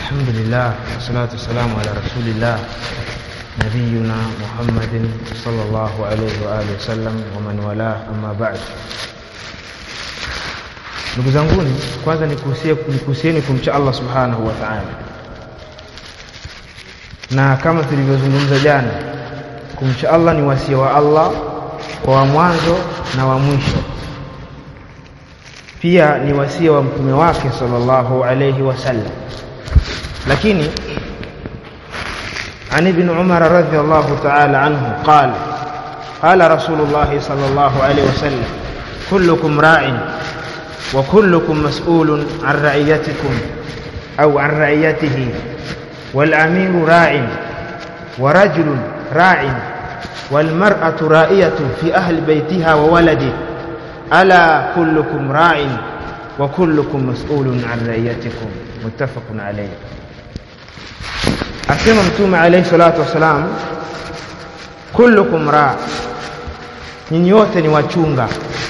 الحمد لله والصلاة والسلام على رسول الله نبينا محمد صلى الله عليه وآله وسلم ومن والاه أما بعد ndugu zanguni kwanza nikuhusieni kumcha Allah subhanahu wa ta'ala na kama tulivyozungumza jana kumcha Allah ni wasia wa Allah kwa wa mwanzo na wa mwisho pia ni wasia wa mtume wake sallallahu alayhi wasallam lakini عن ابن عمر رضي الله تعالى عنه قال قال رسول الله صلى الله عليه وسلم كلكم راع وكلكم مسؤول عن رعيتكم أو عن رعيته والأمير راع ورجل راع والمرأة رائية في أهل بيتها وولده ألا كلكم راع وكلكم مسؤول عن رعيتكم متفق عليه asema mtume alayhi salatu wasalam kullukum raa nyinyi wote ni wachunga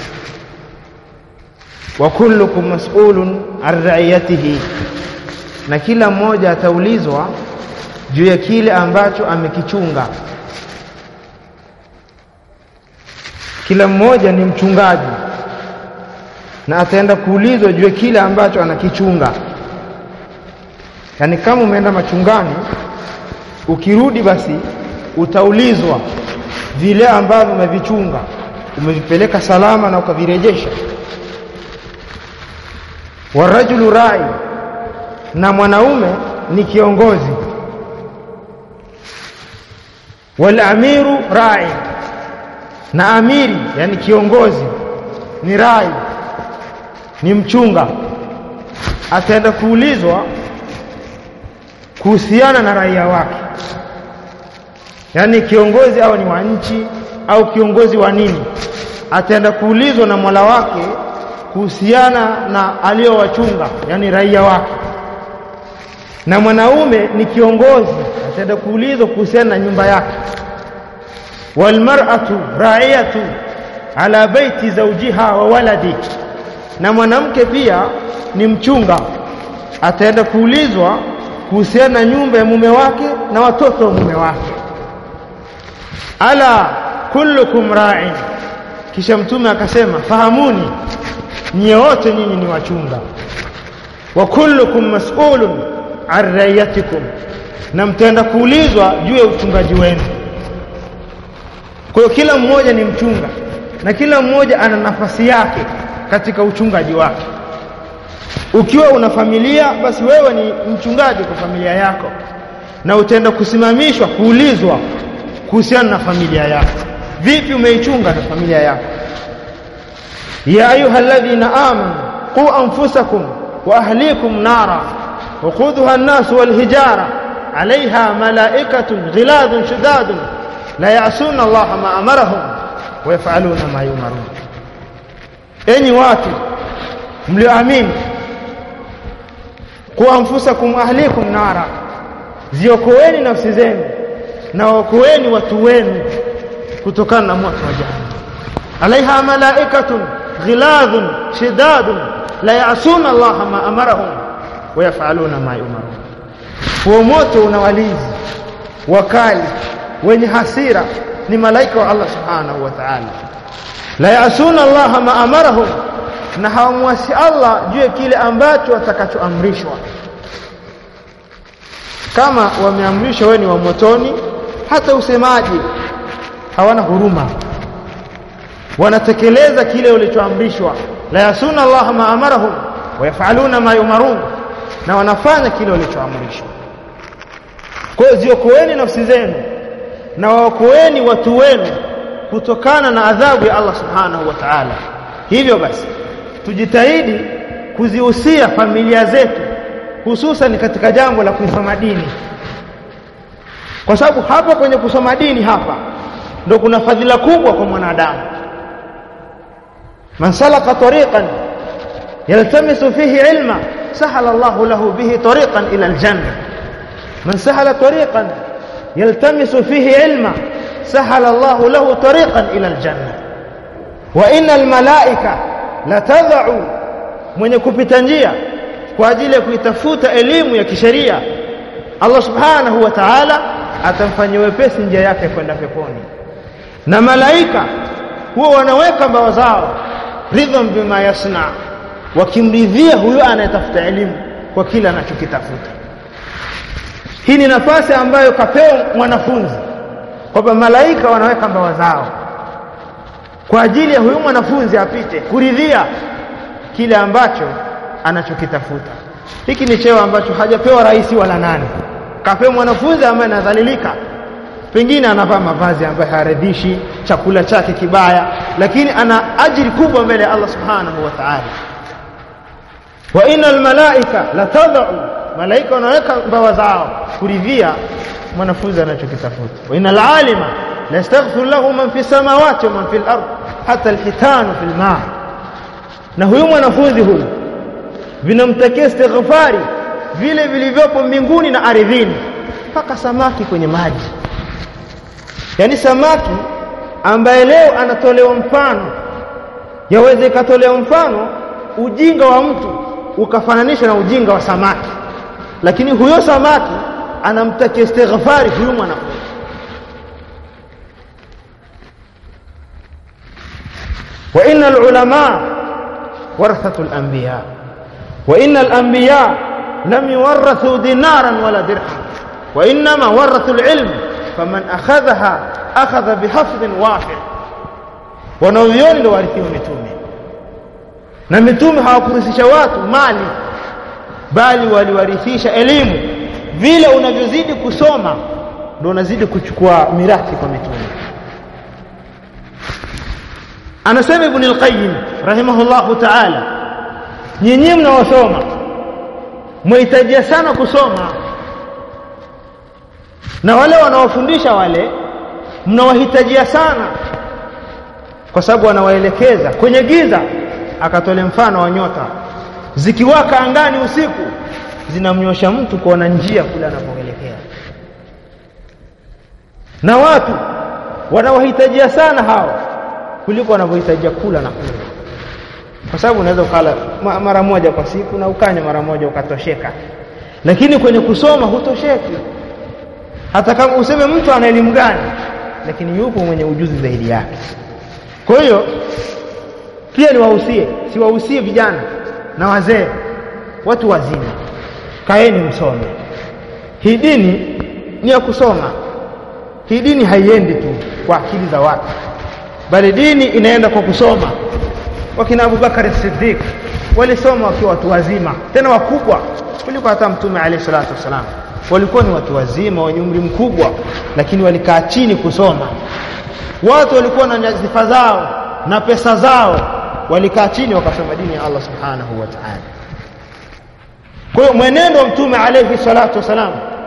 wa kullukum mas'ulun an ra'iyatihi na kila mmoja ataulizwa juu ya kile ambacho amekichunga kila mmoja ni mchungaji na ataenda kuulizwa juu ya kile ambacho anakichunga yaani kama umeenda machungani ukirudi basi utaulizwa vile ambavyo umevichunga umevipeleka salama na ukavirejesha warajulu rai na mwanaume ni kiongozi walamiru rai na amiri yani kiongozi ni rai ni mchunga ataenda kuulizwa kuhusiana na raia wake yaani kiongozi au ni wa nchi au kiongozi wa nini ataenda kuulizwa na Mola wake kuhusiana na aliyowachunga yani raia wake na mwanaume ni kiongozi ataenda kuulizwa kuhusiana na nyumba yake walmar'atu ra'iyatu ala baiti zawjiha wa waladi na mwanamke pia ni mchunga ataenda kuulizwa kuhusiana na nyumba ya mume wake na watoto wa mume wake ala kullukum ra'in kisha mtume akasema fahamuni nyie wote nyinyi ni wachunga wa kullukum mas'ulun an rayatikum na mtaenda kuulizwa juu ya uchungaji wenu kwa hiyo kila mmoja ni mchunga na kila mmoja ana nafasi yake katika uchungaji wake ukiwa una familia basi wewe ni mchungaji kwa familia yako na utaenda kusimamishwa kuulizwa kuhusiana na familia yako vipi umeichunga na familia yako ya ayuha alladhina amanu qu anfusakum wa ahlikum nara وقودها الناس والهجارة عليها ملائكة غلاظ شداد لا يعصون الله ما أمرهم ويفعلون ما يؤمرون أني watu mlioamini ku anfusakum ahlikum nara ziokoeni nafsi zenu na waokoeni watu wenu kutokana na moto wa jahannam alaiha malaikatun ghiladhun shidadun la ya'suna Allah ma amarahum wa yaf'aluna ma yumarun huo moto una walinzi wakali wenye hasira ni malaika wa Allah subhanahu wa ta'ala la ya'suna Allah ma amarahum na hawamwasi Allah juu ya kile ambacho watakachoamrishwa kama wameamrishwa wewe ni wa motoni hata usemaji hawana huruma wanatekeleza kile walichoamrishwa la yasuna Allah ma amarahum wa yafaluna ma yumarun na wanafanya kile walichoamrishwa kwa hiyo ziokoeni nafsi zenu na waokoeni watu wenu kutokana na adhabu ya Allah subhanahu wa ta'ala hivyo basi tujitahidi kuzihusia familia zetu hususan katika jambo la kusoma dini kwa sababu hapa kwenye kusoma dini hapa ndo kuna fadhila kubwa kwa mwanadamu man salaka tariqan yaltamisu fihi ilma sahala Allah lahu bihi tariqan ila aljanna man sahala tariqan yaltamisu fihi ilma sahala Allah lahu tariqan ila aljanna wa inna almalaika la tad'u mwenye kupita njia kwa ajili ya kuitafuta elimu ya kisheria Allah subhanahu wa ta'ala atamfanyia wepesi njia yake kwenda peponi na malaika huwa wanaweka mbawa zao ridham bima yasna wakimridhia huyo anayetafuta elimu kwa kila anachokitafuta hii ni nafasi ambayo kapewa mwanafunzi kwamba malaika wanaweka mbawa zao kwa ajili ya huyu mwanafunzi apite kuridhia kile ambacho anachokitafuta hiki ni cheo ambacho hajapewa rais wala nani kapewa mwanafunzi ambaye anadhalilika pengine anavaa mavazi ambayo hayaridhishi chakula chake kibaya lakini ana ajiri kubwa mbele ya Allah subhanahu wa ta'ala wa innal malaika latadau malaika wanaweka mbawa zao kuridhia mwanafunzi anachokitafuta wa innal alima la yastaghfir lahu man fi samawati wa man fi al-ard hata al-hitanu fi al-ma na huyu mwanafunzi huyu vinamtakia istighfari vile vilivyopo mbinguni na ardhini mpaka samaki kwenye maji yani samaki ambaye leo anatolewa mfano yaweze ikatolewa mfano ujinga wa mtu ukafananishwa na ujinga wa samaki lakini huyo samaki anamtakia istighfari huyu mwanafunzi wa innal ulama warathatul anbiya wa innal anbiya lam yuwarathu dinaran wala dirham wa inma warathu alilm faman akhadhaha akhadha bihafdhin wafir wanavyoni ndio warithiwa mitume na mitume hawakurithisha watu mali bali waliwarithisha elimu vile unavyozidi kusoma ndio unazidi kuchukua mirathi kwa mitume anasema ibn al-qayyim rahimahullahu ta'ala nyinyi mnaosoma mwahitajia sana kusoma na wale wanaofundisha wale mnawahitajia sana kwa sababu wanawaelekeza kwenye giza akatole mfano wa nyota zikiwaka angani usiku zinamnyosha mtu kuona njia kule anapoelekea na watu wanawahitajia sana hao kuliko wanavyohitajia kula na kunywa kwa sababu unaweza ukala mara moja kwa siku na ukanywa mara moja ukatosheka lakini kwenye kusoma hutosheki hata kama useme mtu ana elimu gani lakini yupo mwenye ujuzi zaidi yake kwa hiyo pia niwahusie siwahusie vijana na wazee watu wazima kaeni msome hii dini ni ya kusoma hii dini haiendi tu kwa akili za watu bali dini inaenda kwa kusoma wakina Abubakar Siddiq walisoma wakiwa watu wazima tena wakubwa kuliko hata mtume alayhi salatu wasalam walikuwa ni watu wazima wenye umri mkubwa lakini walikaa chini kusoma watu walikuwa na nyadhifa zao na pesa zao walikaa chini wakasoma dini ya Allah subhanahu wa ta'ala kwa hiyo mwenendo wa mtume alayhi salatu wasalam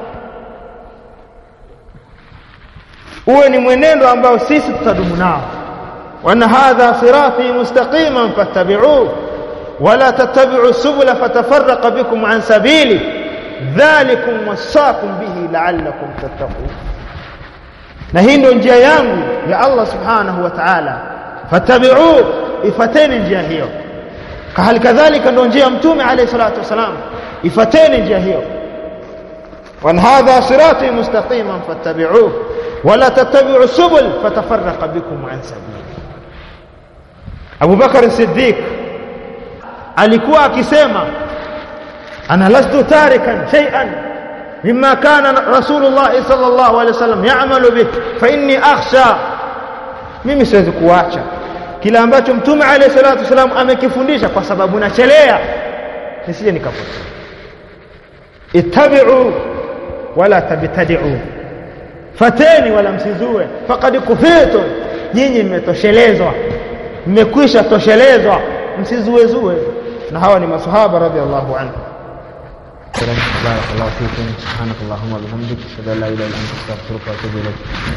uwe ni mwenendo ambao sisi tutadumu nao وأن هذا صراطي مستقيما فاتبعوه ولا تتبعوا السبل فتفرق بكم عن سبيله ذلكم وصاكم به لعلكم تتقون na hii ndio njia yangu ya Allah subhanahu wa ta'ala fattabi'u ifateni njia hiyo hali kadhalika ndio njia ya mtume alayhi salatu wasalam ifateni njia hiyo wan hadha sirati mustaqiman fattabi'uhu wala tattabi'u subul fatafarraqa bikum an sabili Abu Bakar Siddiq alikuwa akisema ana lastu tarikan shay'an mimma kana Rasulullah sallallahu alaihi wasallam ya'malu bih fa inni akhsha mimi siwezi kuacha kila ambacho mtume alayhi salatu wasallam amekifundisha kwa sababu nachelea nisije nikapotea ittabi'u wala tabtadi'u fateni wala msizue faqad kufitu nyinyi mmetoshelezwa mmekwisha toshelezwa msizuezue na hawa ni masahaba radhiallahu anhu بارك الله فيكم سبحانك اللهم وبحمدك اشهد ان لا اله الا انت استغفرك واتوب اليك